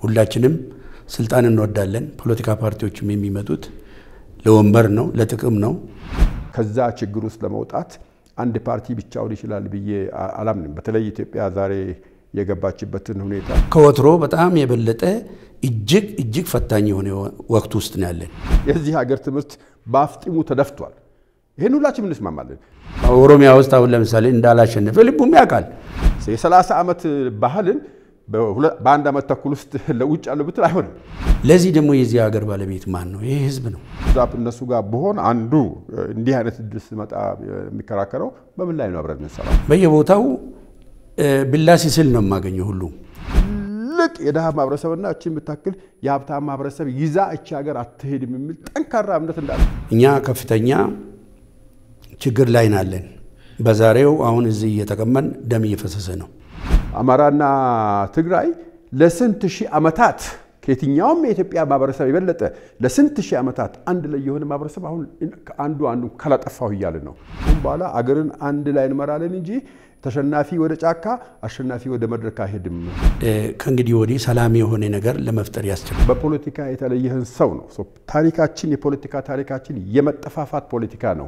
ሁላችንም ስልጣን እንወዳለን። ፖለቲካ ፓርቲዎችም የሚመጡት ለወንበር ነው፣ ለጥቅም ነው። ከዛ ችግር ውስጥ ለመውጣት አንድ ፓርቲ ብቻውን ይችላል ብዬ አላምንም። በተለይ ኢትዮጵያ ዛሬ የገባችበትን ሁኔታ ከወትሮ በጣም የበለጠ እጅግ እጅግ ፈታኝ የሆነ ወቅት ውስጥ ነው ያለን። የዚህ ሀገር ትምህርት በአፍጢሙ ተደፍቷል። ይህን ሁላችንም እንስማማለን። ኦሮሚያ ውስጥ አሁን ለምሳሌ እንዳላሸነፈ ልቡም ያውቃል። የሰላሳ ዓመት ባህልን በአንድ ዓመት ተኩል ውስጥ ለውጭ ያለው ብትል አይሆንም። ለዚህ ደግሞ የዚህ ሀገር ባለቤት ማን ነው? ይህ ህዝብ ነው። እዛ እነሱ ጋር ብሆን አንዱ እንዲህ አይነት እድል ስመጣ የሚከራከረው በምን ላይ ነው አብረን የምንሰራው? በየቦታው ብላ ሲስል ነው የማገኘው ሁሉ ትልቅ የድሃ ማህበረሰብና እቺ የምታክል የሀብታም ማህበረሰብ ይዛ እቺ ሀገር አትሄድም የሚል ጠንካራ እምነት እንዳለ እኛ ከፍተኛ ችግር ላይ ናለን። በዛሬው አሁን እዚህ እየተቀመን ደም እየፈሰሰ ነው። አማራና ትግራይ ለስንት ሺህ ዓመታት ከየትኛውም የኢትዮጵያ ማህበረሰብ የበለጠ ለስንት ሺህ ዓመታት አንድ ላይ የሆነ ማህበረሰብ አሁን አንዱ አንዱ ካላጠፋሁ እያልን ነው። አሁን በኋላ አገርን አንድ ላይ እንመራለን እንጂ ተሸናፊ ወደ ጫካ፣ አሸናፊ ወደ መድረክ አይሄድም። ከእንግዲህ ወዲህ ሰላም የሆነ ነገር ለመፍጠር ያስችላል። በፖለቲካ የተለየህን ሰው ነው። ታሪካችን የፖለቲካ ታሪካችን የመጠፋፋት ፖለቲካ ነው።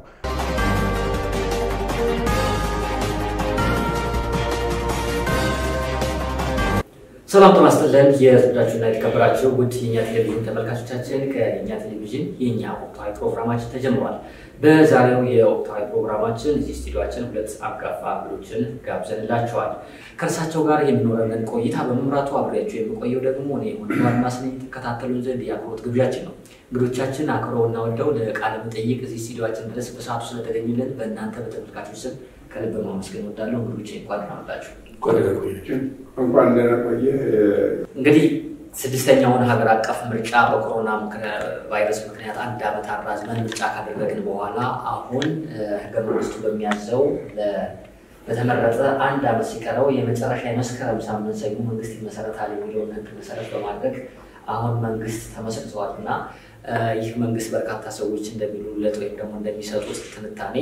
ሰላም ጤና ይስጥልን። የተወደዳችሁና የተከበራችሁ ውድ የእኛ ቴሌቪዥን ተመልካቾቻችን ከእኛ ቴሌቪዥን የእኛ ወቅታዊ ፕሮግራማችን ተጀምሯል። በዛሬው የወቅታዊ ፕሮግራማችን እዚህ ስቱዲዮችን ሁለት አንጋፋ እንግዶችን ጋብዘንላቸዋል። ከእርሳቸው ጋር የሚኖረንን ቆይታ በመምራቱ አብሬያቸው የሚቆየው ደግሞ እኔ ወንድማና ስነኝ ተከታተሉን ዘንድ የአክብሮት ግብዣችን ነው። እንግዶቻችን አክብረውና ወደው ለቃለ መጠይቅ እዚህ ስቱዲዮችን ድረስ በሰዓቱ ስለተገኙልን በእናንተ በተመልካቾች ስም ከልብ ማመስገን ወዳለሁ። እንግዶቼ እንኳን ደህና መጣችሁ። እንኳን ደህና ቆየህ። እንግዲህ ስድስተኛውን ሀገር አቀፍ ምርጫ በኮሮና ቫይረስ ምክንያት አንድ ዓመት አራዝመን ምርጫ ካደረግን በኋላ አሁን ህገ መንግስቱ በሚያዘው በተመረጠ አንድ ዓመት ሲቀረው የመጨረሻ የመስከረም ሳምንት ሰኞ መንግስት ይመሰረታል የሚለውን ህግ መሰረት በማድረግ አሁን መንግስት ተመስርተዋል እና ይህ መንግስት በርካታ ሰዎች እንደሚሉለት ወይም ደግሞ እንደሚሰጡት ትንታኔ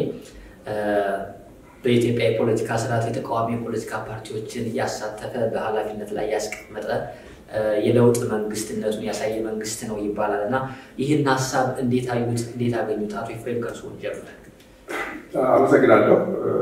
በኢትዮጵያ የፖለቲካ ስርዓት የተቃዋሚ የፖለቲካ ፓርቲዎችን ያሳተፈ በኃላፊነት ላይ ያስቀመጠ የለውጥ መንግስትነቱን ያሳየ መንግስት ነው ይባላል እና ይህን ሀሳብ እንዴት አዩት? እንዴት አገኙት? አቶ ኤፍሬም ከእርስዎ ጀምር። አመሰግናለሁ።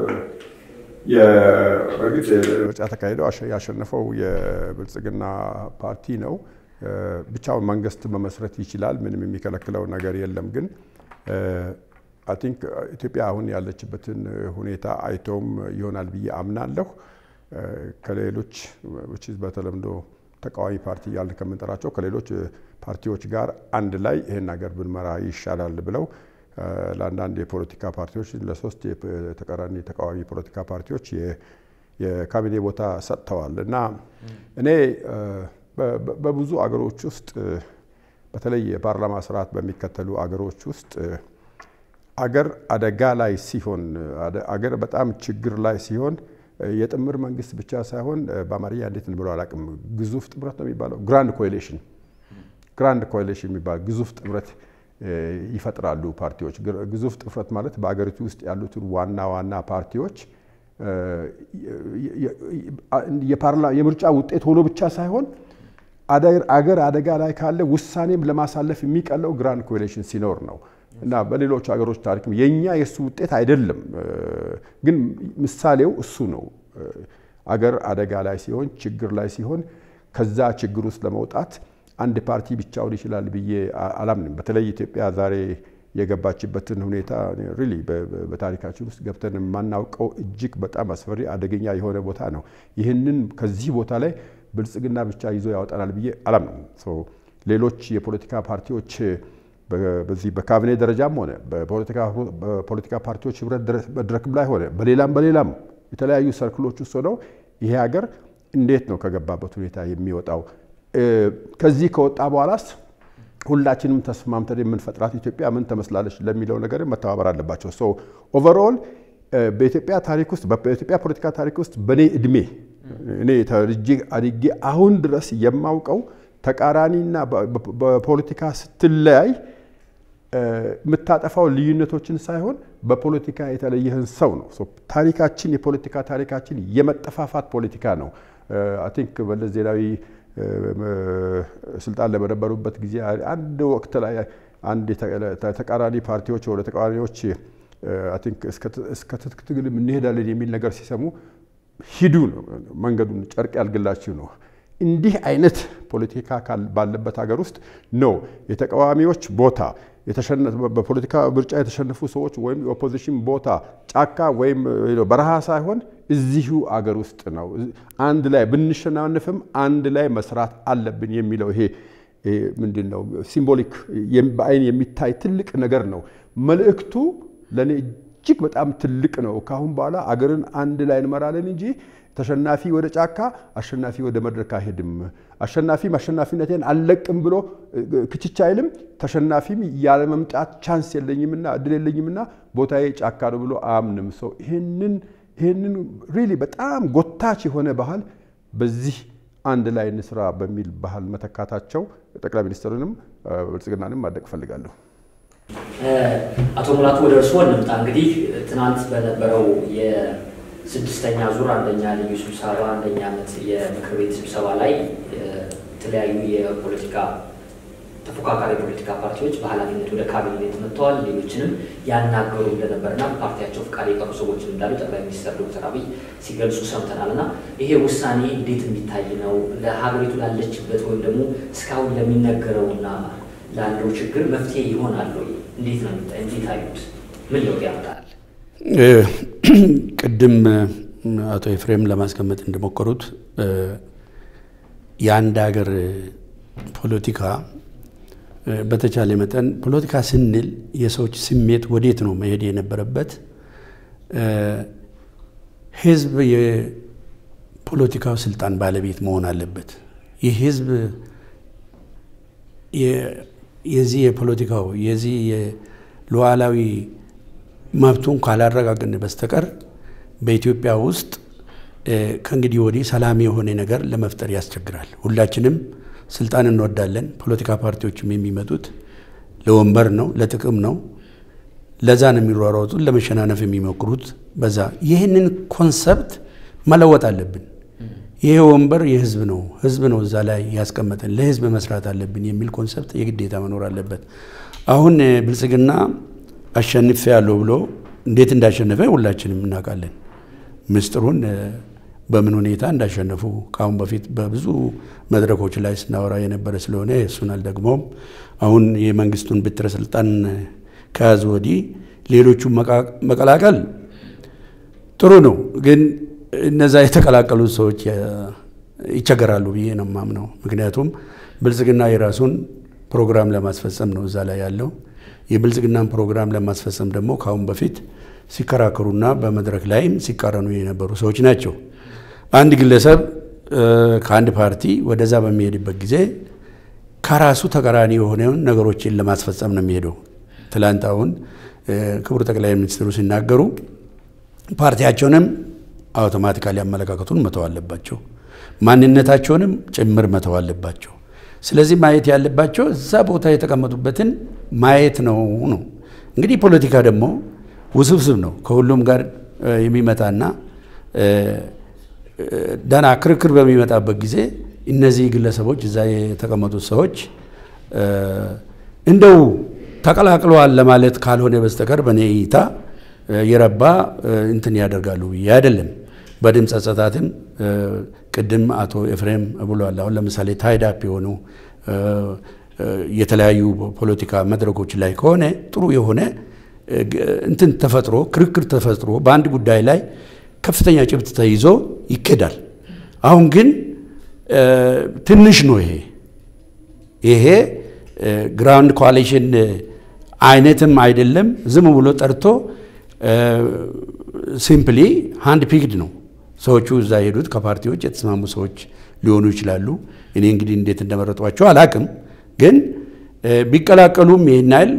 በእርግጥ ምርጫ ተካሂደው ያሸነፈው የብልጽግና ፓርቲ ነው። ብቻውን መንግስት መመስረት ይችላል። ምንም የሚከለክለው ነገር የለም። ግን አይ ቲንክ ኢትዮጵያ አሁን ያለችበትን ሁኔታ አይተውም ይሆናል ብዬ አምናለሁ። ከሌሎች በተለምዶ ተቃዋሚ ፓርቲ እያልን ከምንጠራቸው ከሌሎች ፓርቲዎች ጋር አንድ ላይ ይህን ሀገር ብንመራ ይሻላል ብለው ለአንዳንድ የፖለቲካ ፓርቲዎች ለሶስት የተቃራኒ ተቃዋሚ ፖለቲካ ፓርቲዎች የካቢኔ ቦታ ሰጥተዋል እና እኔ በብዙ አገሮች ውስጥ በተለይ የፓርላማ ስርዓት በሚከተሉ አገሮች ውስጥ አገር አደጋ ላይ ሲሆን አገር በጣም ችግር ላይ ሲሆን የጥምር መንግስት ብቻ ሳይሆን በአማርኛ እንዴት እንብለው አላውቅም፣ ግዙፍ ጥምረት ነው የሚባለው። ግራንድ ኮሊሽን ግራንድ ኮሊሽን የሚባል ግዙፍ ጥምረት ይፈጥራሉ ፓርቲዎች። ግዙፍ ጥምረት ማለት በአገሪቱ ውስጥ ያሉትን ዋና ዋና ፓርቲዎች የምርጫ ውጤት ሆኖ ብቻ ሳይሆን አገር አደጋ ላይ ካለ ውሳኔም ለማሳለፍ የሚቀለው ግራንድ ኮሊሽን ሲኖር ነው። እና በሌሎች ሀገሮች ታሪክም የኛ የእሱ ውጤት አይደለም፣ ግን ምሳሌው እሱ ነው። አገር አደጋ ላይ ሲሆን፣ ችግር ላይ ሲሆን ከዛ ችግር ውስጥ ለመውጣት አንድ ፓርቲ ብቻውን ይችላል ብዬ አላምንም። በተለይ ኢትዮጵያ ዛሬ የገባችበትን ሁኔታ ሪሊ በታሪካችን ውስጥ ገብተን የማናውቀው እጅግ በጣም አስፈሪ አደገኛ የሆነ ቦታ ነው። ይህንን ከዚህ ቦታ ላይ ብልጽግና ብቻ ይዞ ያወጣናል ብዬ አላምንም። ሌሎች የፖለቲካ ፓርቲዎች በዚህ በካቢኔ ደረጃም ሆነ በፖለቲካ ፓርቲዎች ህብረት መድረክም ላይ ሆነ በሌላም በሌላም የተለያዩ ሰርክሎች ውስጥ ሆነው ይሄ ሀገር እንዴት ነው ከገባበት ሁኔታ የሚወጣው? ከዚህ ከወጣ በኋላስ ሁላችንም ተስማምተን የምንፈጥራት ኢትዮጵያ ምን ትመስላለች ለሚለው ነገር መተባበር አለባቸው። ሶ ኦቨርኦል በኢትዮጵያ ታሪክ ውስጥ በኢትዮጵያ ፖለቲካ ታሪክ ውስጥ በእኔ እድሜ እኔ ተልጄ አድጌ አሁን ድረስ የማውቀው ተቃራኒና በፖለቲካ ስትለያይ የምታጠፋው ልዩነቶችን ሳይሆን በፖለቲካ የተለየህን ሰው ነው። ታሪካችን የፖለቲካ ታሪካችን የመጠፋፋት ፖለቲካ ነው። አይ ቲንክ መለስ ዜናዊ ስልጣን ለበነበሩበት ጊዜ አንድ ወቅት ላይ አንድ ተቃራኒ ፓርቲዎች ወደ ተቃራኒዎች እስከ ትጥቅ ትግል እንሄዳለን የሚል ነገር ሲሰሙ ሂዱ ነው መንገዱን ጨርቅ ያልግላችሁ ነው። እንዲህ አይነት ፖለቲካ ባለበት ሀገር ውስጥ ነው የተቃዋሚዎች ቦታ በፖለቲካ ምርጫ የተሸነፉ ሰዎች ወይም የኦፖዚሽን ቦታ ጫካ ወይም በረሃ ሳይሆን እዚሁ አገር ውስጥ ነው። አንድ ላይ ብንሸናነፍም አንድ ላይ መስራት አለብን የሚለው ይሄ ምንድን ነው ሲምቦሊክ በአይን የሚታይ ትልቅ ነገር ነው። መልእክቱ ለእኔ እጅግ በጣም ትልቅ ነው። ከአሁን በኋላ አገርን አንድ ላይ እንመራለን እንጂ ተሸናፊ ወደ ጫካ አሸናፊ ወደ መድረክ አይሄድም። አሸናፊም አሸናፊነቴን አልለቅም ብሎ ክችች አይልም። ተሸናፊም ያለመምጣት ቻንስ የለኝምና እድል የለኝምና ቦታዬ ጫካ ነው ብሎ አያምንም። ሰው ይህንን ይህንን ሪሊ በጣም ጎታች የሆነ ባህል በዚህ አንድ ላይ እንስራ በሚል ባህል መተካታቸው ጠቅላይ ሚኒስትሩንም ብልጽግናንም ማድነቅ እፈልጋለሁ። አቶ ሙላቱ ወደ እርስዎ እንምጣ። እንግዲህ ትናንት በነበረው የስድስተኛ ዙር አንደኛ ልዩ ስብሰባ አንደኛ ዓመት የምክር ቤት ስብሰባ ላይ የተለያዩ የፖለቲካ ተፎካካሪ የፖለቲካ ፓርቲዎች በኃላፊነት ወደ ካቢኔት መጥተዋል። ሌሎችንም ያናገሩ እንደነበርና በፓርቲያቸው ፍቃድ የቀሩ ሰዎች እንዳሉ ጠቅላይ ሚኒስትር ዶክተር አብይ ሲገልጹ ሰምተናል። እና ይሄ ውሳኔ እንዴት የሚታይ ነው? ለሀገሪቱ ላለችበት ወይም ደግሞ እስካሁን ለሚነገረውና ላለው ችግር መፍትሄ ይሆናል ወይ? እንዴት ነው እንዴት አዩት? ምን ለውጥ ያመጣል? ቅድም አቶ ኤፍሬም ለማስቀመጥ እንደሞከሩት የአንድ ሀገር ፖለቲካ በተቻለ መጠን ፖለቲካ ስንል የሰዎች ስሜት ወዴት ነው መሄድ የነበረበት? ህዝብ የፖለቲካው ስልጣን ባለቤት መሆን አለበት። ይህ ህዝብ የዚህ የፖለቲካው የዚህ የሉዓላዊ መብቱን ካላረጋገጥን በስተቀር በኢትዮጵያ ውስጥ ከእንግዲህ ወዲህ ሰላም የሆነ ነገር ለመፍጠር ያስቸግራል። ሁላችንም ስልጣን እንወዳለን። ፖለቲካ ፓርቲዎችም የሚመጡት ለወንበር ነው፣ ለጥቅም ነው። ለዛ ነው የሚሯሯጡት፣ ለመሸናነፍ የሚሞክሩት በዛ። ይህንን ኮንሰፕት መለወጥ አለብን። ይሄ ወንበር የህዝብ ነው፣ ህዝብ ነው እዛ ላይ ያስቀመጠን፣ ለህዝብ መስራት አለብን የሚል ኮንሰፕት የግዴታ መኖር አለበት። አሁን ብልጽግና አሸንፌ ያለው ብሎ እንዴት እንዳሸነፈ ሁላችንም እናውቃለን። ምስጢሩን በምን ሁኔታ እንዳሸነፉ ከአሁን በፊት በብዙ መድረኮች ላይ ስናወራ የነበረ ስለሆነ እሱን አልደግሞም። አሁን የመንግስቱን ብትረ ስልጣን ከያዙ ወዲህ ሌሎቹ መቀላቀል ጥሩ ነው፣ ግን እነዛ የተቀላቀሉት ሰዎች ይቸገራሉ ብዬ ነው የማምነው። ምክንያቱም ብልጽግና የራሱን ፕሮግራም ለማስፈጸም ነው እዛ ላይ ያለው። የብልጽግናን ፕሮግራም ለማስፈጸም ደግሞ ከአሁን በፊት ሲከራከሩና በመድረክ ላይም ሲቃረኑ የነበሩ ሰዎች ናቸው። አንድ ግለሰብ ከአንድ ፓርቲ ወደዛ በሚሄድበት ጊዜ ከራሱ ተቃራኒ የሆነውን ነገሮችን ለማስፈጸም ነው የሚሄደው። ትላንት አሁን ክቡር ጠቅላይ ሚኒስትሩ ሲናገሩ ፓርቲያቸውንም አውቶማቲካሊ አመለካከቱን መተው አለባቸው፣ ማንነታቸውንም ጭምር መተው አለባቸው። ስለዚህ ማየት ያለባቸው እዛ ቦታ የተቀመጡበትን ማየት ነው ነው እንግዲህ ፖለቲካ ደግሞ ውስብስብ ነው። ከሁሉም ጋር የሚመጣና ደህና ክርክር በሚመጣበት ጊዜ እነዚህ ግለሰቦች እዛ የተቀመጡት ሰዎች እንደው ተቀላቅለዋል ለማለት ካልሆነ በስተቀር በእኔ እይታ የረባ እንትን ያደርጋሉ ብዬ አይደለም። በድምፅ አጸታትም ቅድም አቶ ኤፍሬም ብሏል። አሁን ለምሳሌ ታይዳፕ የሆኑ የተለያዩ ፖለቲካ መድረኮች ላይ ከሆነ ጥሩ የሆነ እንትን ተፈጥሮ ክርክር ተፈጥሮ በአንድ ጉዳይ ላይ ከፍተኛ ጭብጥ ተይዞ ይኬዳል። አሁን ግን ትንሽ ነው ይሄ ይሄ ግራውንድ ኮalition አይነትም አይደለም። ዝም ብሎ ጠርቶ ሲምፕሊ ሃንድ ፒክድ ነው። ሰዎቹ እዛ ሄዱት ከፓርቲዎች የተስማሙ ሰዎች ሊሆኑ ይችላሉ። እኔ እንግዲህ እንዴት እንደመረጧቸው አላቅም። ግን ቢቀላቀሉም ይህን ያህል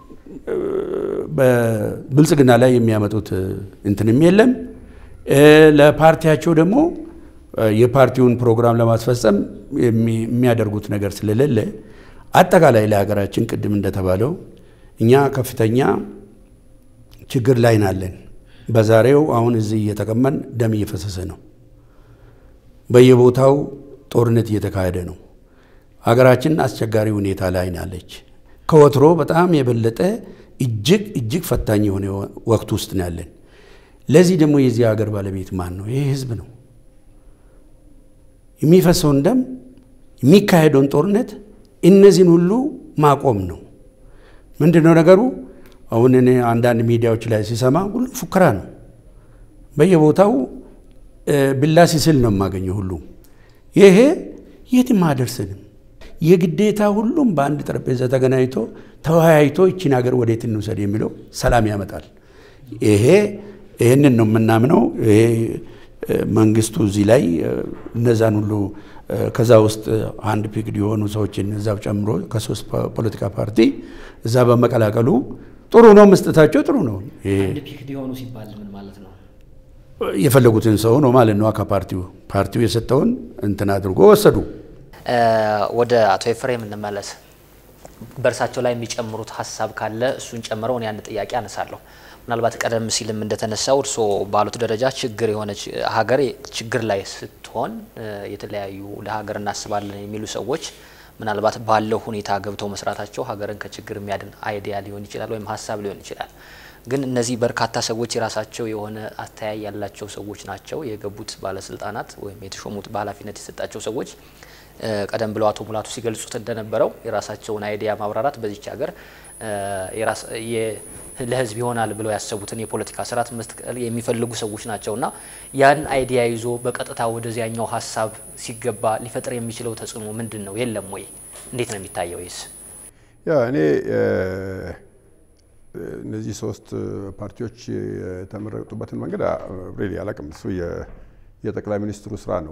በብልጽግና ላይ የሚያመጡት እንትንም የለም። ለፓርቲያቸው ደግሞ የፓርቲውን ፕሮግራም ለማስፈጸም የሚያደርጉት ነገር ስለሌለ አጠቃላይ ለሀገራችን ቅድም እንደተባለው እኛ ከፍተኛ ችግር ላይ ናለን። በዛሬው አሁን እዚህ እየተቀመን ደም እየፈሰሰ ነው። በየቦታው ጦርነት እየተካሄደ ነው። ሀገራችን አስቸጋሪ ሁኔታ ላይ ናለች። ከወትሮ በጣም የበለጠ እጅግ እጅግ ፈታኝ የሆነ ወቅት ውስጥ ነው ያለን። ለዚህ ደግሞ የዚህ ሀገር ባለቤት ማን ነው? ይህ ህዝብ ነው። የሚፈሰውን ደም የሚካሄደውን ጦርነት እነዚህን ሁሉ ማቆም ነው። ምንድን ነው ነገሩ? አሁን እኔ አንዳንድ ሚዲያዎች ላይ ሲሰማ ሁሉም ፉከራ ነው። በየቦታው ብላ ሲስል ነው የማገኘው። ሁሉም ይሄ የትም አያደርስንም። የግዴታ ሁሉም በአንድ ጠረጴዛ ተገናኝቶ ተወያይቶ ይችን ሀገር ወዴት እንውሰድ የሚለው ሰላም ያመጣል። ይሄ ይህንን ነው የምናምነው። ይሄ መንግስቱ እዚህ ላይ እነዛን ሁሉ ከዛ ውስጥ አንድ ፒክድ የሆኑ ሰዎችን እዛው ጨምሮ ከሶስት ፖለቲካ ፓርቲ እዛ በመቀላቀሉ ጥሩ ነው፣ መስጠታቸው ጥሩ ነው። አንድ ፒክድ የሆኑ ሲባል ምን ማለት ነው? የፈለጉትን ሰው ነው ማለት ነው። ከፓርቲው ፓርቲው የሰጠውን እንትን አድርጎ ወሰዱ። ወደ አቶ ኤፍሬም እንመለስ። በእርሳቸው ላይ የሚጨምሩት ሀሳብ ካለ እሱን ጨምረው እኔ አንድ ጥያቄ አነሳለሁ። ምናልባት ቀደም ሲልም እንደተነሳው እርስዎ ባሉት ደረጃ ችግር የሆነች ሀገር ችግር ላይ ስትሆን የተለያዩ ለሀገር እናስባለን የሚሉ ሰዎች ምናልባት ባለው ሁኔታ ገብተው መስራታቸው ሀገርን ከችግር የሚያድን አይዲያ ሊሆን ይችላል ወይም ሀሳብ ሊሆን ይችላል። ግን እነዚህ በርካታ ሰዎች የራሳቸው የሆነ አተያይ ያላቸው ሰዎች ናቸው። የገቡት ባለስልጣናት ወይም የተሾሙት በኃላፊነት የሰጣቸው ሰዎች ቀደም ብለው አቶ ሙላቱ ሲገልጹት እንደነበረው የራሳቸውን አይዲያ ማብራራት በዚች ሀገር ለሕዝብ ይሆናል ብለው ያሰቡትን የፖለቲካ ስርዓት መስቀል የሚፈልጉ ሰዎች ናቸውና ያን አይዲያ ይዞ በቀጥታ ወደዚያኛው ሀሳብ ሲገባ ሊፈጥር የሚችለው ተጽዕኖ ምንድን ነው? የለም ወይ? እንዴት ነው የሚታየው? ይስ ያ እኔ እነዚህ ሶስት ፓርቲዎች የተመረጡበትን መንገድ ሬዲ አላውቅም። እሱ የጠቅላይ ሚኒስትሩ ስራ ነው።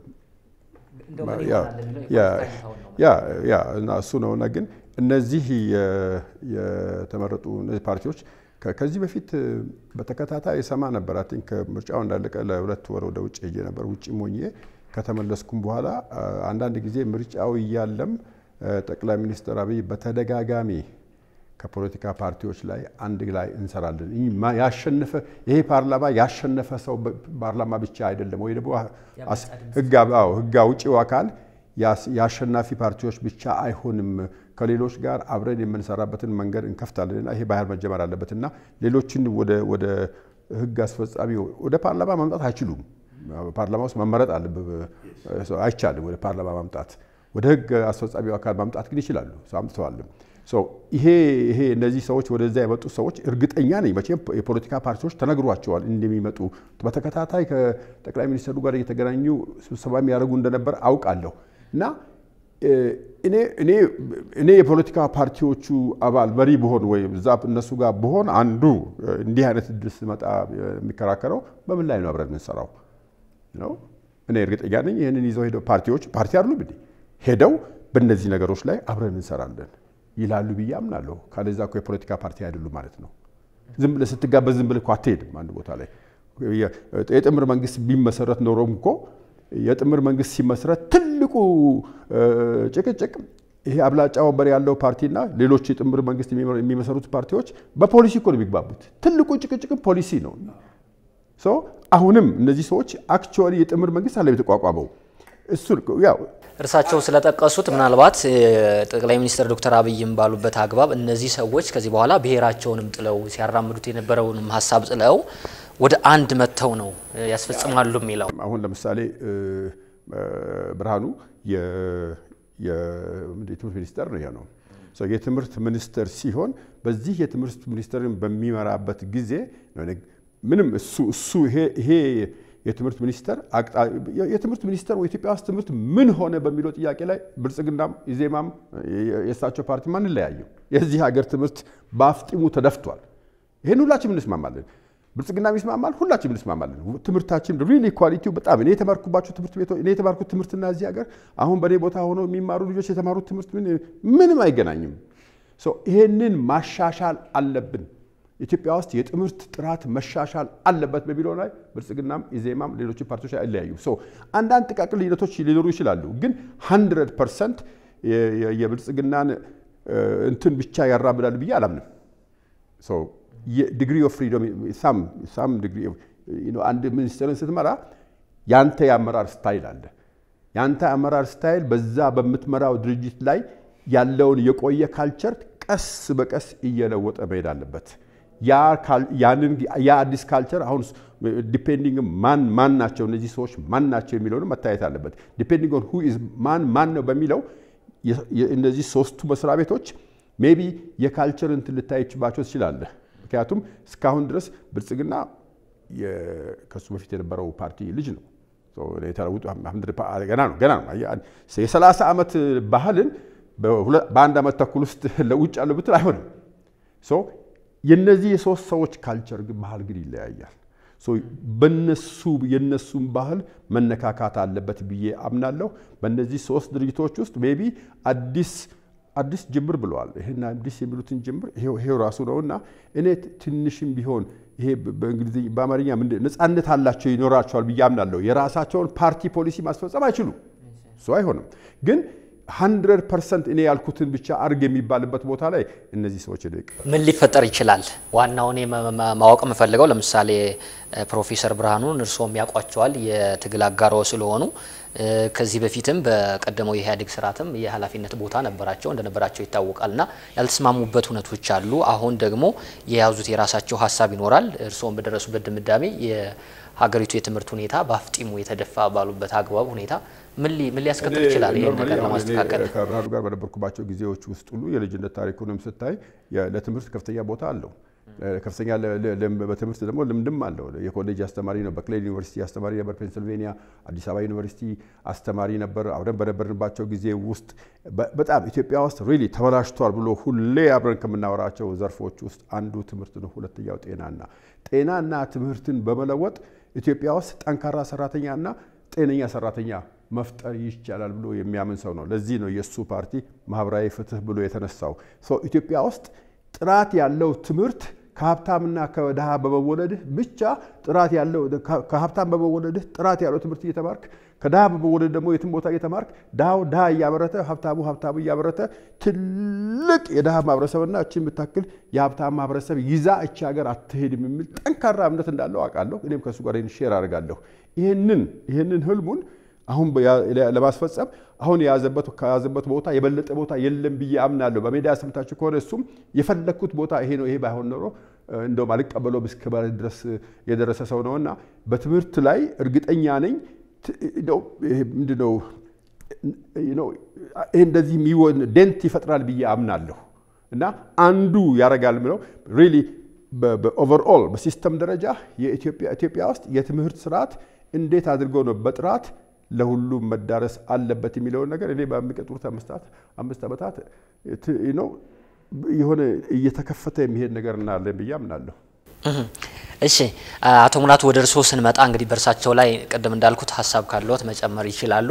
ያ እና እሱ ነውና ግን እነዚህ የተመረጡ እነዚህ ፓርቲዎች ከዚህ በፊት በተከታታይ ሰማ ነበር። አይ ቲንክ ምርጫው እንዳለቀ ለሁለት ወር ወደ ውጭ ሄጄ ነበር። ውጭ ሞኜ ከተመለስኩም በኋላ አንዳንድ ጊዜ ምርጫው እያለም ጠቅላይ ሚኒስትር አብይ በተደጋጋሚ ከፖለቲካ ፓርቲዎች ላይ አንድ ላይ እንሰራለን። ያሸነፈ ይሄ ፓርላማ ያሸነፈ ሰው ፓርላማ ብቻ አይደለም፣ ወይ ደግሞ ህግ አውጪው አካል የአሸናፊ ፓርቲዎች ብቻ አይሆንም። ከሌሎች ጋር አብረን የምንሰራበትን መንገድ እንከፍታለንና ይሄ ባህል መጀመር አለበትና ሌሎችን ወደ ህግ አስፈጻሚ ወደ ፓርላማ ማምጣት አይችሉም። ፓርላማ ውስጥ መመረጥ አይቻልም። ወደ ፓርላማ ማምጣት ወደ ህግ አስፈጻሚው አካል ማምጣት ግን ይችላሉ። አምጥተዋልም። ይሄ ይሄ እነዚህ ሰዎች ወደዛ የመጡ ሰዎች እርግጠኛ ነኝ መቼም የፖለቲካ ፓርቲዎች ተነግሯቸዋል እንደሚመጡ በተከታታይ ከጠቅላይ ሚኒስትሩ ጋር እየተገናኙ ስብሰባ የሚያደርጉ እንደነበር አውቃለሁ እና እኔ የፖለቲካ ፓርቲዎቹ አባል መሪ ብሆን ወይም እዛ እነሱ ጋር ብሆን አንዱ እንዲህ አይነት እድል ስመጣ የሚከራከረው በምን ላይ ነው አብረን የምንሰራው ነው። እኔ እርግጠኛ ነኝ ይህንን ይዘው ሄደው ፓርቲዎች ፓርቲ አይደሉም እንዴ ሄደው በእነዚህ ነገሮች ላይ አብረን እንሰራለን ይላሉ ብዬ አምናለሁ። ካለዛ እኮ የፖለቲካ ፓርቲ አይደሉም ማለት ነው። ዝም ብለህ ስትጋበዝ ዝም ብለህ እኮ አትሄድም አንድ ቦታ ላይ። የጥምር መንግስት ቢመሰረት ኖሮም እኮ የጥምር መንግስት ሲመሰረት ትልቁ ጭቅጭቅ ይሄ አብላጫ ወንበር ያለው ፓርቲና ሌሎች የጥምር መንግስት የሚመሰሩት ፓርቲዎች በፖሊሲ እኮ ነው የሚግባቡት። ትልቁ ጭቅጭቅም ፖሊሲ ነው። አሁንም እነዚህ ሰዎች አክቹዋሊ የጥምር መንግስት አለ የተቋቋመው እሱ ያው እርሳቸው ስለጠቀሱት ምናልባት ጠቅላይ ሚኒስትር ዶክተር አብይም ባሉበት አግባብ እነዚህ ሰዎች ከዚህ በኋላ ብሔራቸውንም ጥለው ሲያራምዱት የነበረውንም ሀሳብ ጥለው ወደ አንድ መጥተው ነው ያስፈጽማሉ የሚለው። አሁን ለምሳሌ ብርሃኑ የትምህርት ሚኒስተር ነው ነው የትምህርት ሚኒስተር ሲሆን በዚህ የትምህርት ሚኒስተርን በሚመራበት ጊዜ ምንም እሱ እሱ ይሄ የትምህርት ሚኒስተር የትምህርት ሚኒስተር ኢትዮጵያ ውስጥ ትምህርት ምን ሆነ በሚለው ጥያቄ ላይ ብልጽግናም ኢዜማም የእሳቸው ፓርቲ አንለያየም። የዚህ ሀገር ትምህርት በአፍጢሙ ተደፍቷል። ይህን ሁላችንም እንስማማለን። ብልጽግናም ይስማማል፣ ሁላችንም እንስማማለን። ትምህርታችን ሪሊ ኳሊቲው በጣም እኔ የተማርኩባቸው ትምህርት ቤቶች እኔ የተማርኩት ትምህርትና እዚህ ሀገር አሁን በእኔ ቦታ ሆነው የሚማሩ ልጆች የተማሩት ትምህርት ምንም አይገናኝም። ይሄንን ማሻሻል አለብን። ኢትዮጵያ ውስጥ የትምህርት ጥራት መሻሻል አለበት በሚለው ላይ ብልጽግናም ኢዜማም ሌሎች ፓርቲዎች አይለያዩ። አንዳንድ ጥቃቅን ልዩነቶች ሊኖሩ ይችላሉ፣ ግን 100 ፐርሰንት የብልጽግናን እንትን ብቻ ያራምዳሉ ብዬ አላምንም። ዲግሪ ኦፍ ፍሪዶም ሳም ዲግሪ አንድ ሚኒስትርን ስትመራ ያንተ የአመራር ስታይል አለ። የአንተ አመራር ስታይል በዛ በምትመራው ድርጅት ላይ ያለውን የቆየ ካልቸር ቀስ በቀስ እየለወጠ መሄድ አለበት። ያ አዲስ ካልቸር አሁን ዲፔንዲንግ ማን ማን ናቸው እነዚህ ሰዎች ማን ናቸው የሚለውንም መታየት አለበት። ዲፔንዲንግ ኦን ሁ ኢዝ ማን ማን ነው በሚለው እነዚህ ሶስቱ መስሪያ ቤቶች ሜቢ የካልቸር እንትን ልታይችባቸው ትችላለህ። ምክንያቱም እስካሁን ድረስ ብልጽግና ከሱ በፊት የነበረው ፓርቲ ልጅ ነው። የተለውጡ ገና ነው ገና ነው። የሰላሳ ዓመት ባህልን በአንድ ዓመት ተኩል ውስጥ ለውጭ ያለው ብትል አይሆንም። የነዚህ የሶስት ሰዎች ካልቸር ባህል ግን ይለያያል። በነሱ የነሱን ባህል መነካካት አለበት ብዬ አምናለሁ። በእነዚህ ሶስት ድርጅቶች ውስጥ ሜቢ አዲስ አዲስ ጅምር ብለዋል። ይህን አዲስ የሚሉትን ጅምር ይሄው ራሱ ነው እና እኔ ትንሽም ቢሆን ይሄ በእንግሊዝኛ በአማርኛ ነፃነት አላቸው ይኖራቸዋል ብዬ አምናለሁ። የራሳቸውን ፓርቲ ፖሊሲ ማስፈጸም አይችሉም። እሱ አይሆንም ግን ሀንድረድ ፐርሰንት እኔ ያልኩትን ብቻ አርግ የሚባልበት ቦታ ላይ እነዚህ ሰዎች ምን ሊፈጠር ይችላል? ዋናው እኔ ማወቅ የምፈልገው ለምሳሌ ፕሮፌሰር ብርሃኑን እርስዎም ያውቋቸዋል የትግል አጋሮ ስለሆኑ ከዚህ በፊትም በቀደመው የኢህአዴግ ስርዓትም የኃላፊነት ቦታ ነበራቸው እንደነበራቸው ይታወቃል እና ያልተስማሙበት እውነቶች አሉ። አሁን ደግሞ የያዙት የራሳቸው ሀሳብ ይኖራል። እርስዎም በደረሱበት ድምዳሜ የሀገሪቱ የትምህርት ሁኔታ በአፍጢሙ የተደፋ ባሉበት አግባብ ሁኔታ ምን ሊያስከትል ይችላል? ይህን ነገር ለማስተካከል ከብርሃኑ ጋር በነበርኩባቸው ጊዜዎች ውስጥ ሁሉ የልጅነት ታሪኩንም ስታይ ለትምህርት ከፍተኛ ቦታ አለው። ከፍተኛ በትምህርት ደግሞ ልምድም አለው። የኮሌጅ አስተማሪ ነው። በክሌድ ዩኒቨርሲቲ አስተማሪ ነበር። ፔንስልቬኒያ፣ አዲስ አበባ ዩኒቨርሲቲ አስተማሪ ነበር። አብረን በነበርንባቸው ጊዜ ውስጥ በጣም ኢትዮጵያ ውስጥ ሪሊ ተበላሽቷል ብሎ ሁሌ አብረን ከምናወራቸው ዘርፎች ውስጥ አንዱ ትምህርት ነው። ሁለተኛው ጤናና ጤናና ትምህርትን በመለወጥ ኢትዮጵያ ውስጥ ጠንካራ ሰራተኛና ጤነኛ ሰራተኛ መፍጠር ይቻላል ብሎ የሚያምን ሰው ነው። ለዚህ ነው የእሱ ፓርቲ ማህበራዊ ፍትህ ብሎ የተነሳው። ኢትዮጵያ ውስጥ ጥራት ያለው ትምህርት ከሀብታምና ከድሃ በመወለድህ ብቻ ጥራት ያለው ከሀብታም በመወለድህ ጥራት ያለው ትምህርት እየተማርክ ከድሃ በመወለድ ደግሞ የትም ቦታ እየተማርክ ድሃው ድሃ እያበረተ ሀብታሙ ሀብታሙ እያበረተ ትልቅ የድሃ ማህበረሰብና እችን የምታክል የሀብታም ማህበረሰብ ይዛ እቺ ሀገር አትሄድም የሚል ጠንካራ እምነት እንዳለው አውቃለሁ። እኔም ከእሱ ጋር ሼር አድርጋለሁ። ይህንን ይህንን ህልሙን አሁን ለማስፈጸም አሁን የያዘበት ከያዘበት ቦታ የበለጠ ቦታ የለም ብዬ አምናለሁ። በሜዳ ሰምታችሁ ከሆነ እሱም የፈለግኩት ቦታ ይሄ ነው፣ ይሄ ባይሆን ኖሮ እንደውም አልቀበለው እስከ ማለት ድረስ የደረሰ ሰው ነው እና በትምህርት ላይ እርግጠኛ ነኝ ምንድነው ይህ እንደዚህ የሚሆን ዴንት ይፈጥራል ብዬ አምናለሁ እና አንዱ ያደርጋል ብለው ሪሊ በኦቨርኦል በሲስተም ደረጃ ኢትዮጵያ ውስጥ የትምህርት ስርዓት እንዴት አድርገው ነው በጥራት ለሁሉም መዳረስ አለበት የሚለውን ነገር እኔ በሚቀጥሉት አምስት ዓመታት ነው የሆነ እየተከፈተ የሚሄድ ነገር እናያለን ብዬ አምናለሁ። እሺ አቶ ሙላቱ ወደ እርስዎ ስንመጣ እንግዲህ በእርሳቸው ላይ ቅድም እንዳልኩት ሀሳብ ካለዎት መጨመር ይችላሉ።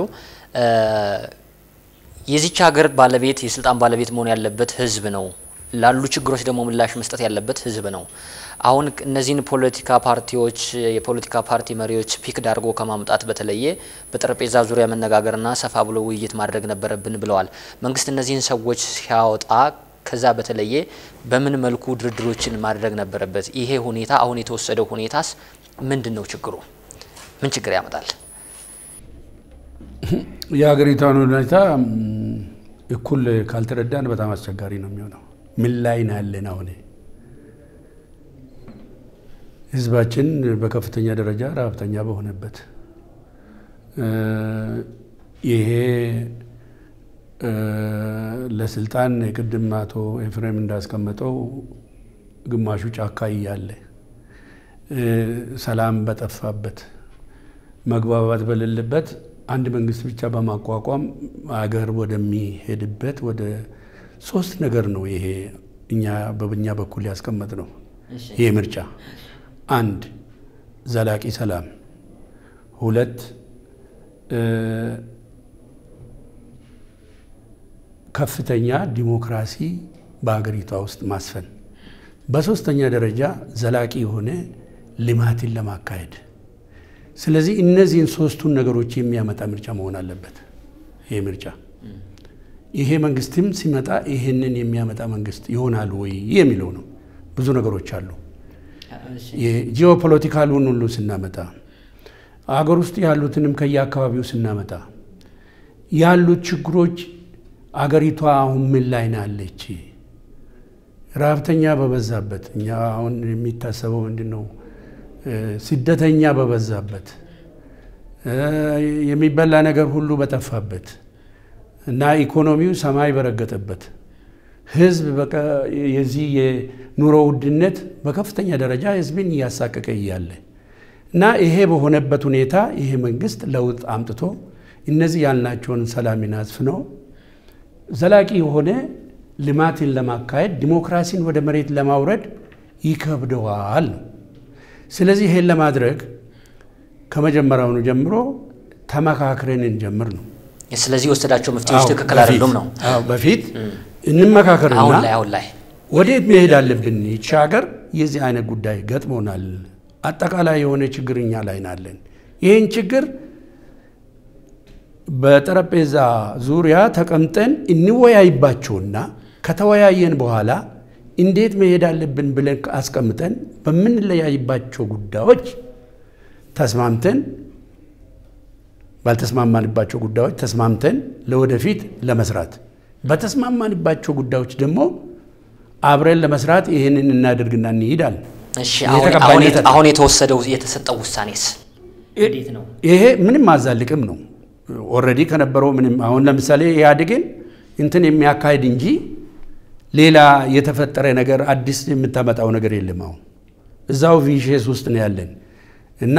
የዚች ሀገር ባለቤት የስልጣን ባለቤት መሆን ያለበት ህዝብ ነው። ላሉ ችግሮች ደግሞ ምላሽ መስጠት ያለበት ህዝብ ነው። አሁን እነዚህን ፖለቲካ ፓርቲዎች የፖለቲካ ፓርቲ መሪዎች ፒክ ዳርጎ ከማምጣት በተለየ በጠረጴዛ ዙሪያ መነጋገርና ሰፋ ብሎ ውይይት ማድረግ ነበረብን ብለዋል። መንግስት እነዚህን ሰዎች ሲያወጣ ከዛ በተለየ በምን መልኩ ድርድሮችን ማድረግ ነበረበት? ይሄ ሁኔታ አሁን የተወሰደው ሁኔታስ ምንድን ነው ችግሩ? ምን ችግር ያመጣል? የሀገሪቷን ሁኔታ እኩል ካልተረዳን በጣም አስቸጋሪ ነው የሚሆነው። ምን ላይ ነው ያለን? አሁን ህዝባችን በከፍተኛ ደረጃ ረሀብተኛ በሆነበት ይሄ ለስልጣን የቅድም አቶ ኤፍሬም እንዳስቀመጠው ግማሹ ጫካ እያለ ሰላም በጠፋበት መግባባት በሌለበት አንድ መንግስት ብቻ በማቋቋም አገር ወደሚሄድበት ወደ ሶስት ነገር ነው ይሄ እኛ በኛ በኩል ያስቀመጥ ነው። ይሄ ምርጫ አንድ ዘላቂ ሰላም፣ ሁለት ከፍተኛ ዲሞክራሲ በሀገሪቷ ውስጥ ማስፈን፣ በሶስተኛ ደረጃ ዘላቂ የሆነ ልማትን ለማካሄድ። ስለዚህ እነዚህን ሶስቱን ነገሮች የሚያመጣ ምርጫ መሆን አለበት ይሄ ምርጫ። ይሄ መንግስትም ሲመጣ ይሄንን የሚያመጣ መንግስት ይሆናል ወይ የሚለው ነው። ብዙ ነገሮች አሉ። ጂኦፖለቲካሉን ሁሉ ስናመጣ አገር ውስጥ ያሉትንም ከየአካባቢው ስናመጣ ያሉት ችግሮች አገሪቷ አሁን ምን ላይ ናለች? ረሀብተኛ በበዛበት እኛ አሁን የሚታሰበው ምንድን ነው? ስደተኛ በበዛበት የሚበላ ነገር ሁሉ በጠፋበት እና ኢኮኖሚው ሰማይ በረገጠበት ህዝብ በቃ የዚህ የኑሮ ውድነት በከፍተኛ ደረጃ ህዝብን እያሳቀቀ እያለ እና ይሄ በሆነበት ሁኔታ ይሄ መንግስት ለውጥ አምጥቶ እነዚህ ያልናቸውን ሰላምን አስፍኖ ዘላቂ የሆነ ልማትን ለማካሄድ ዲሞክራሲን ወደ መሬት ለማውረድ ይከብደዋል ነው። ስለዚህ ይሄን ለማድረግ ከመጀመሪያውኑ ጀምሮ ተመካክረን እንጀምር ነው። ስለዚህ የወሰዳቸው መፍትሄዎች ትክክል አይደሉም ነው። አዎ በፊት እንመካከርና አሁን ላይ አሁን ላይ ወዴት መሄድ አለብን? ይቺ ሀገር የዚህ አይነት ጉዳይ ገጥሞናል። አጠቃላይ የሆነ ችግር እኛ ላይ ናለን። ይህን ችግር በጠረጴዛ ዙሪያ ተቀምጠን እንወያይባቸውና ከተወያየን በኋላ እንዴት መሄድ አለብን ብለን አስቀምጠን በምንለያይባቸው ጉዳዮች ተስማምተን ባልተስማማንባቸው ጉዳዮች ተስማምተን ለወደፊት ለመስራት በተስማማንባቸው ጉዳዮች ደግሞ አብረን ለመስራት ይህንን እናደርግና እንሄዳል። እሺ አሁን አሁን የተወሰደው የተሰጠው ውሳኔስ እንዴት ነው? ይሄ ምንም አዛልቅም ነው። ኦልሬዲ ከነበረው ምንም አሁን ለምሳሌ ኢህአዴግን እንትን የሚያካሂድ እንጂ ሌላ የተፈጠረ ነገር አዲስ የምታመጣው ነገር የለም። አሁን እዛው ቪሼስ ውስጥ ነው ያለን እና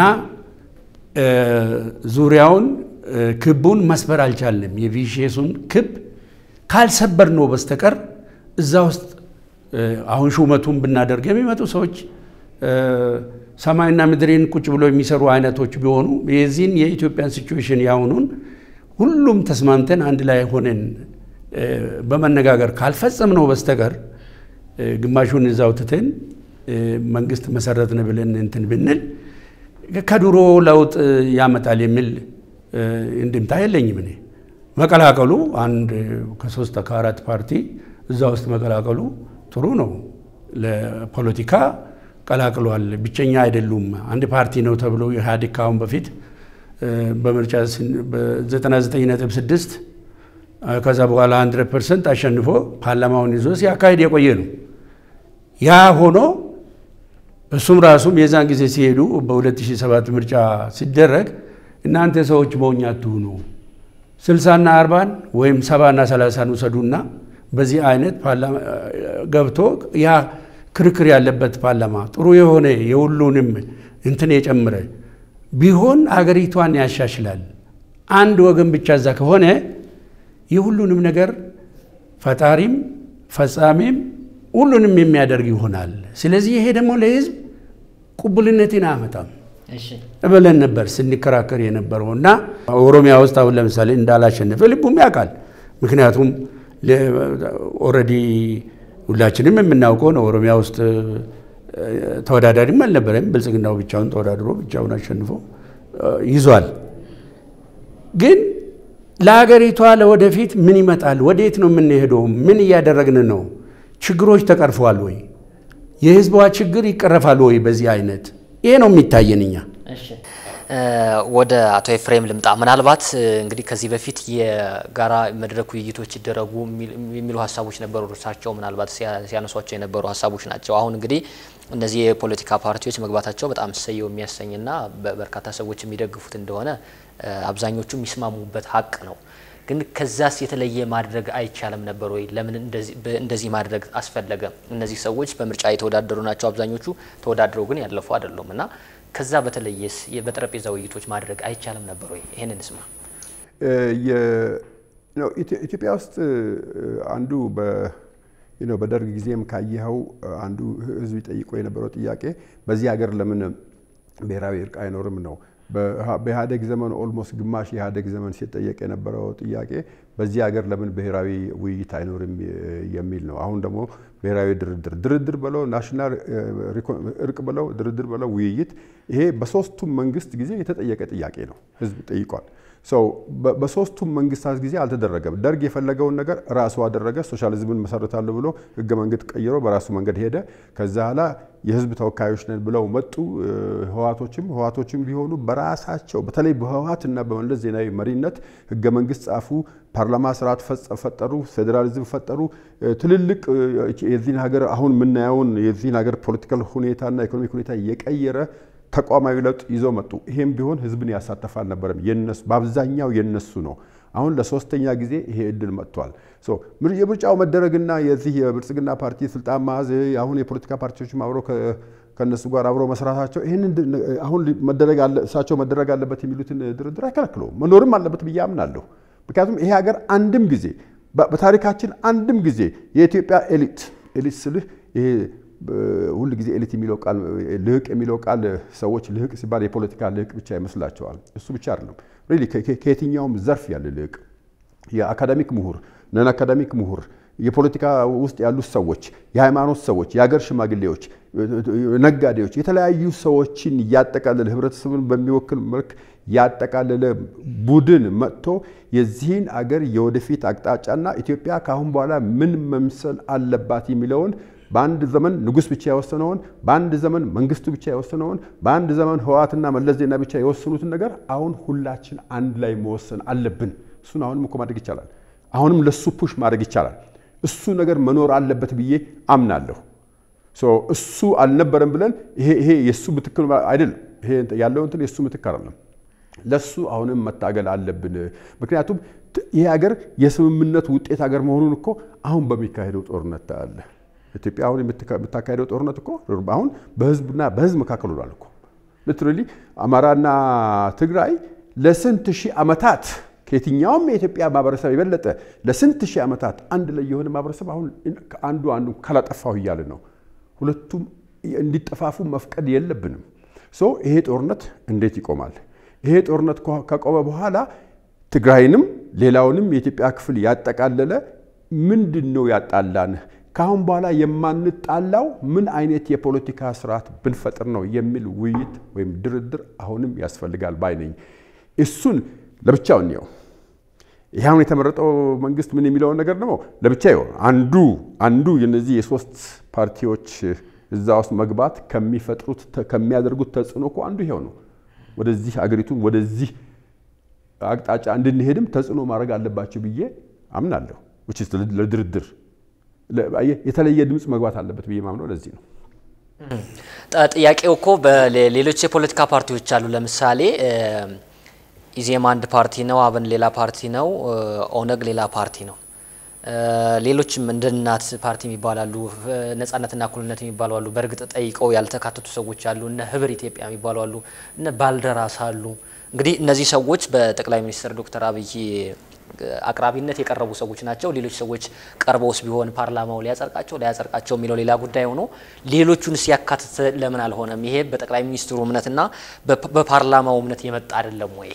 ዙሪያውን ክቡን መስበር አልቻልንም። የቪሼሱን ክብ ካልሰበር ነው በስተቀር እዛ ውስጥ አሁን ሹመቱን ብናደርግ የሚመጡ ሰዎች ሰማይና ምድሬን ቁጭ ብሎ የሚሰሩ አይነቶች ቢሆኑ የዚህን የኢትዮጵያን ሲቹዌሽን ያሁኑን ሁሉም ተስማምተን አንድ ላይ ሆነን በመነጋገር ካልፈጸም ነው በስተቀር ግማሹን እዛው ትተን መንግስት መሰረትን ብለን እንትን ብንል ከድሮ ለውጥ ያመጣል የሚል እንድምታ የለኝም። እኔ መቀላቀሉ አንድ ከሶስት ከአራት ፓርቲ እዛ ውስጥ መቀላቀሉ ጥሩ ነው። ለፖለቲካ ቀላቅሏል። ብቸኛ አይደሉም። አንድ ፓርቲ ነው ተብሎ ኢህአዴግ ካሁን በፊት በምርጫ 99.6 ከዛ በኋላ 100 ፐርሰንት አሸንፎ ፓርላማውን ይዞ ሲያካሂድ የቆየ ነው። ያ ሆኖ እሱም ራሱም የዛን ጊዜ ሲሄዱ በ2007 ምርጫ ሲደረግ እናንተ ሰዎች መሆኛ አትሁኑ፣ ስልሳና አርባን ወይም ሰባና ሰላሳን ውሰዱና በዚህ አይነት ገብቶ ያ ክርክር ያለበት ፓርላማ ጥሩ የሆነ የሁሉንም እንትን የጨምረ ቢሆን አገሪቷን ያሻሽላል። አንድ ወገን ብቻ እዛ ከሆነ የሁሉንም ነገር ፈጣሪም ፈጻሚም ሁሉንም የሚያደርግ ይሆናል። ስለዚህ ይሄ ደግሞ ለህዝብ ቅቡልነትን አያመጣም ብለን ነበር ስንከራከር የነበረው እና ኦሮሚያ ውስጥ አሁን ለምሳሌ እንዳላሸነፈ ልቡም ያውቃል። ምክንያቱም ኦልሬዲ ሁላችንም የምናውቀው ነው። ኦሮሚያ ውስጥ ተወዳዳሪም አልነበረም። ብልጽግናው ብቻውን ተወዳድሮ ብቻውን አሸንፎ ይዟል። ግን ለሀገሪቷ ለወደፊት ምን ይመጣል? ወዴት ነው የምንሄደው? ምን እያደረግን ነው? ችግሮች ተቀርፈዋል ወይ? የህዝቧ ችግር ይቀረፋል ወይ? በዚህ አይነት ይሄ ነው የሚታየን እኛ ወደ አቶ ኤፍሬም ልምጣ። ምናልባት እንግዲህ ከዚህ በፊት የጋራ መድረክ ውይይቶች ይደረጉ የሚሉ ሀሳቦች ነበሩ። እርሳቸው ምናልባት ሲያነሷቸው የነበሩ ሀሳቦች ናቸው። አሁን እንግዲህ እነዚህ የፖለቲካ ፓርቲዎች መግባታቸው በጣም እሰየው የሚያሰኝና በርካታ ሰዎች የሚደግፉት እንደሆነ አብዛኞቹ የሚስማሙበት ሀቅ ነው። ግን ከዛስ የተለየ ማድረግ አይቻልም ነበር ወይ? ለምን እንደዚህ ማድረግ አስፈለገ? እነዚህ ሰዎች በምርጫ የተወዳደሩ ናቸው። አብዛኞቹ ተወዳድረው ግን ያለፉ አይደሉም እና ከዛ በተለየስ በጠረጴዛ ውይይቶች ማድረግ አይቻልም ነበር ወይ? ይህንን ስማ። ኢትዮጵያ ውስጥ አንዱ በደርግ ጊዜም ካየኸው አንዱ ህዝብ ይጠይቆ የነበረው ጥያቄ በዚህ ሀገር ለምን ብሔራዊ እርቅ አይኖርም ነው። በኢህአዴግ ዘመን ኦልሞስት ግማሽ የኢህአዴግ ዘመን ሲጠየቅ የነበረው ጥያቄ በዚህ ሀገር ለምን ብሔራዊ ውይይት አይኖርም የሚል ነው። አሁን ደግሞ ብሔራዊ ድርድር ድርድር በለው ናሽናል እርቅ በለው ድርድር በለው ውይይት፣ ይሄ በሶስቱም መንግስት ጊዜ የተጠየቀ ጥያቄ ነው። ህዝብ ጠይቋል። ሰው በሶስቱም መንግስታት ጊዜ አልተደረገም። ደርግ የፈለገውን ነገር ራሱ አደረገ። ሶሻሊዝምን መሰረታለሁ ብሎ ህገ መንግስት ቀይሮ በራሱ መንገድ ሄደ። ከዛ ኋላ የህዝብ ተወካዮች ነን ብለው መጡ። ህዋቶችም ህዋቶችም ቢሆኑ በራሳቸው በተለይ በህዋትና በመለስ ዜናዊ መሪነት ህገ መንግስት ጻፉ፣ ፓርላማ ስርዓት ፈጠሩ፣ ፌዴራሊዝም ፈጠሩ። ትልልቅ የዚህን ሀገር አሁን የምናየውን የዚህን ሀገር ፖለቲካል ሁኔታና ኢኮኖሚክ ሁኔታ የቀየረ ተቋማዊ ለውጥ ይዘው መጡ። ይሄም ቢሆን ህዝብን ያሳተፈ አልነበረም። የነሱ በአብዛኛው የነሱ ነው። አሁን ለሶስተኛ ጊዜ ይሄ እድል መጥቷል። የምርጫው መደረግና የዚህ የብልጽግና ፓርቲ ስልጣን መያዝ አሁን የፖለቲካ ፓርቲዎችም አብረው ከእነሱ ጋር አብረው መስራታቸው ይህንን አሁን መደረግ እሳቸው መደረግ አለበት የሚሉትን ድርድር አይከለክለውም። መኖርም አለበት ብዬ አምናለሁ። ምክንያቱም ይሄ ሀገር አንድም ጊዜ በታሪካችን አንድም ጊዜ የኢትዮጵያ ኤሊት ኤሊት ስልህ ይሄ ሁል ጊዜ ኤሊት የሚለው ቃል ልህቅ የሚለው ቃል ሰዎች ልህቅ ሲባል የፖለቲካ ልህቅ ብቻ ይመስላቸዋል። እሱ ብቻ አይደለም። ሪሊ ከየትኛውም ዘርፍ ያለ ልህቅ የአካዳሚክ ምሁር፣ ነን አካዳሚክ ምሁር፣ የፖለቲካ ውስጥ ያሉት ሰዎች፣ የሃይማኖት ሰዎች፣ የሀገር ሽማግሌዎች፣ ነጋዴዎች፣ የተለያዩ ሰዎችን ያጠቃለለ ህብረተሰብን በሚወክል መልክ ያጠቃለለ ቡድን መጥቶ የዚህን አገር የወደፊት አቅጣጫና ኢትዮጵያ ከአሁን በኋላ ምን መምሰል አለባት የሚለውን በአንድ ዘመን ንጉሥ ብቻ የወሰነውን በአንድ ዘመን መንግስቱ ብቻ የወሰነውን በአንድ ዘመን ህወሓትና መለስ ዜና ብቻ የወሰኑትን ነገር አሁን ሁላችን አንድ ላይ መወሰን አለብን። እሱን አሁንም እኮ ማድረግ ይቻላል። አሁንም ለሱ ፑሽ ማድረግ ይቻላል። እሱ ነገር መኖር አለበት ብዬ አምናለሁ። እሱ አልነበረም ብለን ይሄ ይሄ የእሱ ምትክ አይደለም። ይሄ ያለው እንትን የእሱ ምትክ አይደለም። ለሱ አሁንም መታገል አለብን። ምክንያቱም ይሄ ሀገር የስምምነት ውጤት ሀገር መሆኑን እኮ አሁን በሚካሄደው ጦርነት ታያለ። ኢትዮጵያ አሁን የምታካሄደው ጦርነት እኮ አሁን በህዝብና በህዝብ መካከል ሆኗል እኮ ሊትራሊ አማራና ትግራይ ለስንት ሺህ ዓመታት ከየትኛውም የኢትዮጵያ ማህበረሰብ የበለጠ ለስንት ሺህ ዓመታት አንድ ላይ የሆነ ማህበረሰብ አሁን አንዱ አንዱ ካላጠፋሁ እያለ ነው። ሁለቱም እንዲጠፋፉ መፍቀድ የለብንም። ሶ ይሄ ጦርነት እንዴት ይቆማል? ይሄ ጦርነት ከቆመ በኋላ ትግራይንም ሌላውንም የኢትዮጵያ ክፍል ያጠቃለለ ምንድን ነው ያጣላን? ከአሁን በኋላ የማንጣላው ምን አይነት የፖለቲካ ስርዓት ብንፈጥር ነው የሚል ውይይት ወይም ድርድር አሁንም ያስፈልጋል ባይ ነኝ። እሱን ለብቻው እንየው። ይህ አሁን የተመረጠው መንግስት ምን የሚለውን ነገር ደግሞ ለብቻ ይሆን አንዱ አንዱ የነዚህ የሶስት ፓርቲዎች እዛ ውስጥ መግባት ከሚፈጥሩት ከሚያደርጉት ተጽዕኖ እኮ አንዱ ይሄው ነው። ወደዚህ አገሪቱን ወደዚህ አቅጣጫ እንድንሄድም ተጽዕኖ ማድረግ አለባቸው ብዬ አምናለሁ። ለድርድር የተለየ ድምፅ መግባት አለበት ብዬ ማምነው ለዚህ ነው። ጥያቄው እኮ በሌሎች የፖለቲካ ፓርቲዎች አሉ። ለምሳሌ ኢዜማ አንድ ፓርቲ ነው፣ አብን ሌላ ፓርቲ ነው፣ ኦነግ ሌላ ፓርቲ ነው። ሌሎችም እንደ እናት ፓርቲ የሚባሉ አሉ፣ ነጻነትና እኩልነት የሚባሉ አሉ። በእርግጥ ጠይቀው ያልተካተቱ ሰዎች አሉ። እነ ህብር ኢትዮጵያ የሚባሉ አሉ፣ እነ ባልደራስ አሉ። እንግዲህ እነዚህ ሰዎች በጠቅላይ ሚኒስትር ዶክተር አብይ አቅራቢነት የቀረቡ ሰዎች ናቸው። ሌሎች ሰዎች ቀርበውስ ቢሆን ፓርላማው ሊያጸድቃቸው ላያጸድቃቸው የሚለው ሌላ ጉዳይ ሆኖ ሌሎቹን ሲያካትት ለምን አልሆነም? ይሄ በጠቅላይ ሚኒስትሩ እምነትና በፓርላማው እምነት የመጣ አይደለም ወይ?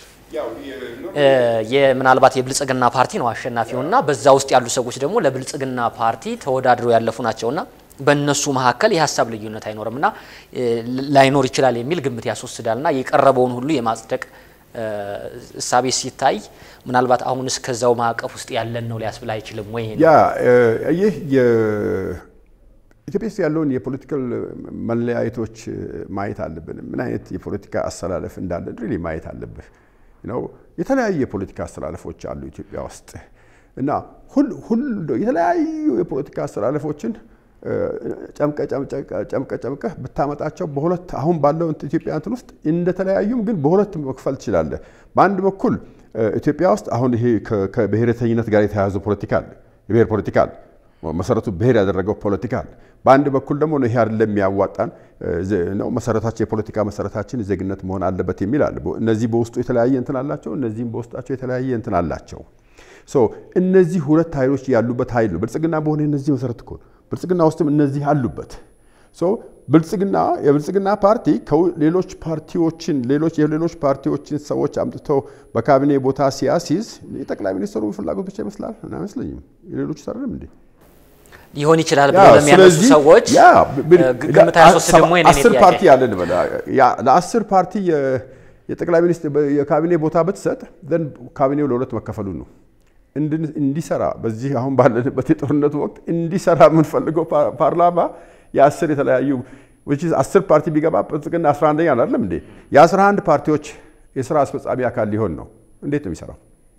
ምናልባት የብልጽግና ፓርቲ ነው አሸናፊውና በዛ ውስጥ ያሉ ሰዎች ደግሞ ለብልጽግና ፓርቲ ተወዳድረው ያለፉ ናቸውና በእነሱ መካከል የሀሳብ ልዩነት አይኖርምና ላይኖር ይችላል የሚል ግምት ያስወስዳልና የቀረበውን ሁሉ የማጽደቅ እሳቤ ሲታይ ምናልባት አሁንስ ከዛው ማዕቀፍ ውስጥ ያለን ነው ሊያስብል አይችልም ወይ? ያ ይህ ኢትዮጵያ ውስጥ ያለውን የፖለቲካል መለያየቶች ማየት አለብን። ምን አይነት የፖለቲካ አስተላለፍ እንዳለን ሪሊ ማየት አለብህ ነው። የተለያዩ የፖለቲካ አስተላለፎች አሉ ኢትዮጵያ ውስጥ እና የተለያዩ የፖለቲካ አስተላለፎችን ጨምቀ ጨምቀህ ብታመጣቸው በሁለት አሁን ባለው ኢትዮጵያ እንትን ውስጥ እንደተለያዩም ግን በሁለት መክፈል ትችላለህ። በአንድ በኩል ኢትዮጵያ ውስጥ አሁን ይሄ ከብሔረተኝነት ጋር የተያያዘ ፖለቲካ አለ፣ የብሔር ፖለቲካ አለ፣ መሰረቱ ብሔር ያደረገው ፖለቲካ አለ። በአንድ በኩል ደግሞ ይሄ አይደለም የሚያዋጣን ነው መሰረታቸው የፖለቲካ መሰረታችን ዜግነት መሆን አለበት የሚል አለ። እነዚህ በውስጡ የተለያየ እንትን አላቸው፣ እነዚህም በውስጣቸው የተለያየ እንትን አላቸው። እነዚህ ሁለት ኃይሎች ያሉበት ኃይል ነው ብልጽግና በሆነ እነዚህ መሰረት እኮ ብልጽግና ውስጥም እነዚህ አሉበት። ብልጽግና የብልጽግና ፓርቲ ሌሎች ፓርቲዎችን ሌሎች የሌሎች ፓርቲዎችን ሰዎች አምጥተው በካቢኔ ቦታ ሲያሲዝ የጠቅላይ ሚኒስትሩ ፍላጎት ብቻ ይመስላል አይመስለኝም። የሌሎች አይደለም እንዴ? ሊሆን ይችላል ብሎ ለሚያነሱ ሰዎች ግምት አያስወስድም ወይ? አስር ፓርቲ ያለ እንበል ለአስር ፓርቲ የጠቅላይ ሚኒስትር የካቢኔ ቦታ ብትሰጥ ዘንድ ካቢኔው ለሁለት መከፈሉ ነው እንዲሰራ በዚህ አሁን ባለንበት የጦርነቱ ወቅት እንዲሰራ የምንፈልገው ፓርላማ የአስር የተለያዩ አስር ፓርቲ ቢገባ ብልጽግና 11ኛ አይደለም እንዴ? የ11 ፓርቲዎች የስራ አስፈጻሚ አካል ሊሆን ነው። እንዴት ነው የሚሰራው?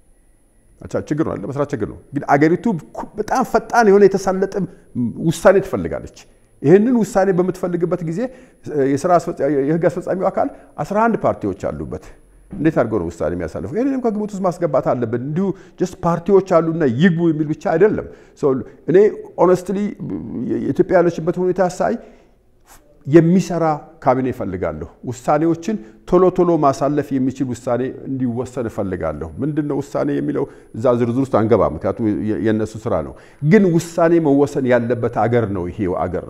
ችግር ነው መስራት ችግር ነው። ግን አገሪቱ በጣም ፈጣን የሆነ የተሳለጠ ውሳኔ ትፈልጋለች። ይህንን ውሳኔ በምትፈልግበት ጊዜ የህግ አስፈጻሚው አካል 11 ፓርቲዎች አሉበት። እንዴት አድርገው ነው ውሳኔ የሚያሳልፈው? ይህንንም ከግምት ውስጥ ማስገባት አለብን። እንዲሁ ጀስት ፓርቲዎች አሉና ይግቡ የሚል ብቻ አይደለም። እኔ ኦነስትሊ የኢትዮጵያ ያለችበት ሁኔታ ሳይ የሚሰራ ካቢኔ እፈልጋለሁ። ውሳኔዎችን ቶሎ ቶሎ ማሳለፍ የሚችል ውሳኔ እንዲወሰን እፈልጋለሁ። ምንድን ነው ውሳኔ የሚለው እዛ ዝርዝር ውስጥ አንገባ፣ ምክንያቱም የእነሱ ስራ ነው። ግን ውሳኔ መወሰን ያለበት አገር ነው ይሄ አገር።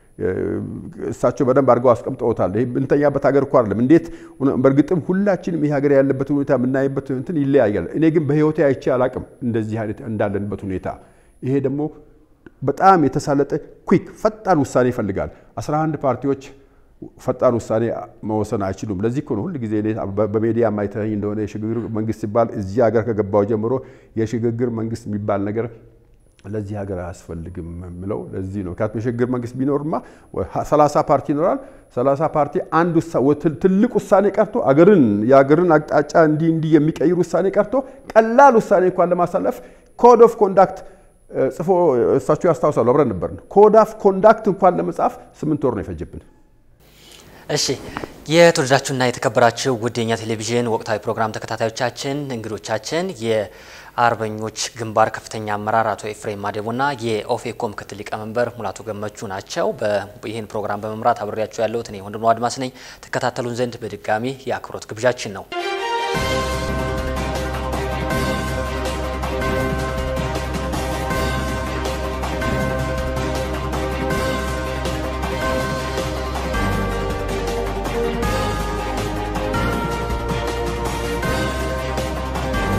እሳቸው በደንብ አድርገው አስቀምጠውታል። ይሄ ብንተኛበት ሀገር እኮ አይደለም። እንዴት በእርግጥም ሁላችንም ይህ ሀገር ያለበት ሁኔታ የምናይበት እንትን ይለያያል። እኔ ግን በህይወቴ አይቼ አላቅም እንደዚህ አይነት እንዳለንበት ሁኔታ። ይሄ ደግሞ በጣም የተሳለጠ ኩክ ፈጣን ውሳኔ ይፈልጋል። 11 ፓርቲዎች ፈጣን ውሳኔ መወሰን አይችሉም። ለዚህ እኮ ነው ሁል ጊዜ በሜዲያ ማይተኝ እንደሆነ የሽግግር መንግስት ሲባል እዚህ ሀገር ከገባው ጀምሮ የሽግግር መንግስት የሚባል ነገር ለዚህ ሀገር አያስፈልግም የምለው ለዚህ ነው። ምክንያቱም የሽግግር መንግስት ቢኖርማ 30 ፓርቲ ይኖራል። 30 ፓርቲ አንድ ትልቅ ውሳኔ ቀርቶ አገርን የአገርን አቅጣጫ እንዲህ እንዲህ የሚቀይር ውሳኔ ቀርቶ ቀላል ውሳኔ እንኳን ለማሳለፍ ኮድ ኦፍ ኮንዳክት ጽፎ እሳቸው ያስታውሳሉ። አብረን ነበር። ኮድ ኦፍ ኮንዳክት እንኳን ለመጻፍ ስምንት ወር ነው የፈጀብን። እሺ የተወደዳችሁና የተከበራችሁ ውድ የኛ ቴሌቪዥን ወቅታዊ ፕሮግራም ተከታታዮቻችን እንግዶቻችን የአርበኞች ግንባር ከፍተኛ አመራር አቶ ኤፍሬም ማዴቦና የኦፌኮ ምክትል ሊቀመንበር ሙላቱ ገመቹ ናቸው። ይህን ፕሮግራም በመምራት አብሬያችሁ ያለሁት እኔ ወንድሙ አድማስ ነኝ። ተከታተሉን ዘንድ በድጋሚ የአክብሮት ግብዣችን ነው።